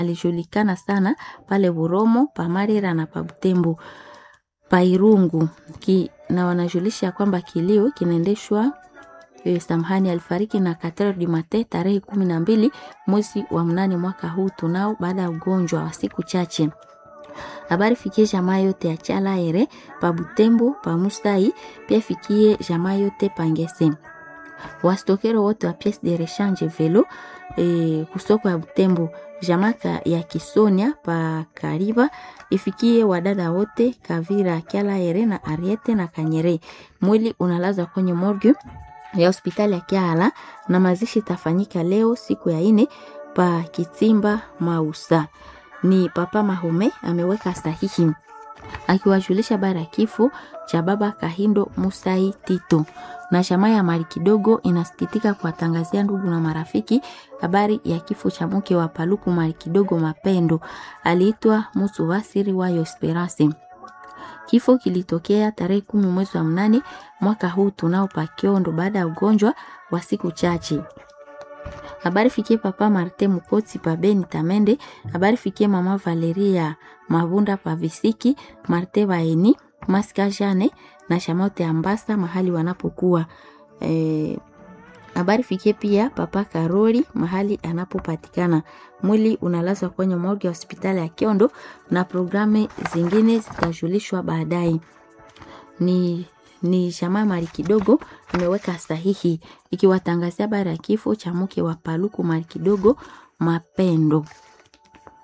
alijulikana sana pale Buromo, Pamarira na Pabutembo, Pairungu ki, na wanajulisha kwamba kilio kinaendeshwa e, samhani alifariki na Katero di Mate tarehe kumi na mbili mwezi wa mnane mwaka huu tunao, baada ya ugonjwa wa siku chache. Habari fikie jamaa yote ya Chala ere pa Butembo pa Mustai, pia fikie jamaa yote Pangese wastokero wote wa pièce de rechange velo e, kusoko ya Butembo jamaka ya Kisonia pa Kariba ifikie wadada wote Kavira Kyala ere na Ariete na Kanyere. Mwili unalazwa kwenye morgue ya hospitali ya Kiala na mazishi tafanyika leo siku ya ine pa Kitimba Mausa. Ni Papa Mahome ameweka sahihi akiwajulisha bara ya kifo cha baba Kahindo Musai Tito na jamaa ya mali kidogo inasikitika kuwatangazia ndugu na marafiki habari ya kifo cha mke wa Paluku mali kidogo Mapendo, aliitwa Musu Wasiri wayo Esperance. Kifo kilitokea tarehe kumi mwezi wa mnane mwaka huu tunao pa Kiondo baada ya ugonjwa wa siku chache. Habari fikie papa Marte Mukotsi pa Beni Tamende. Habari fikie mama Valeria Mabunda pa Visiki, Marte Baeni, Maska Jane na Shamote Ambasa mahali wanapokuwa. E, habari fikie pia papa Karoli mahali anapopatikana. Mwili unalazwa kwenye morgue ya hospitali ya Kiondo na programu zingine zitajulishwa baadaye. Ni ni jamaa mali kidogo imeweka sahihi ikiwatangazia habari ya kifo cha mke wa Paluku mali kidogo Mapendo.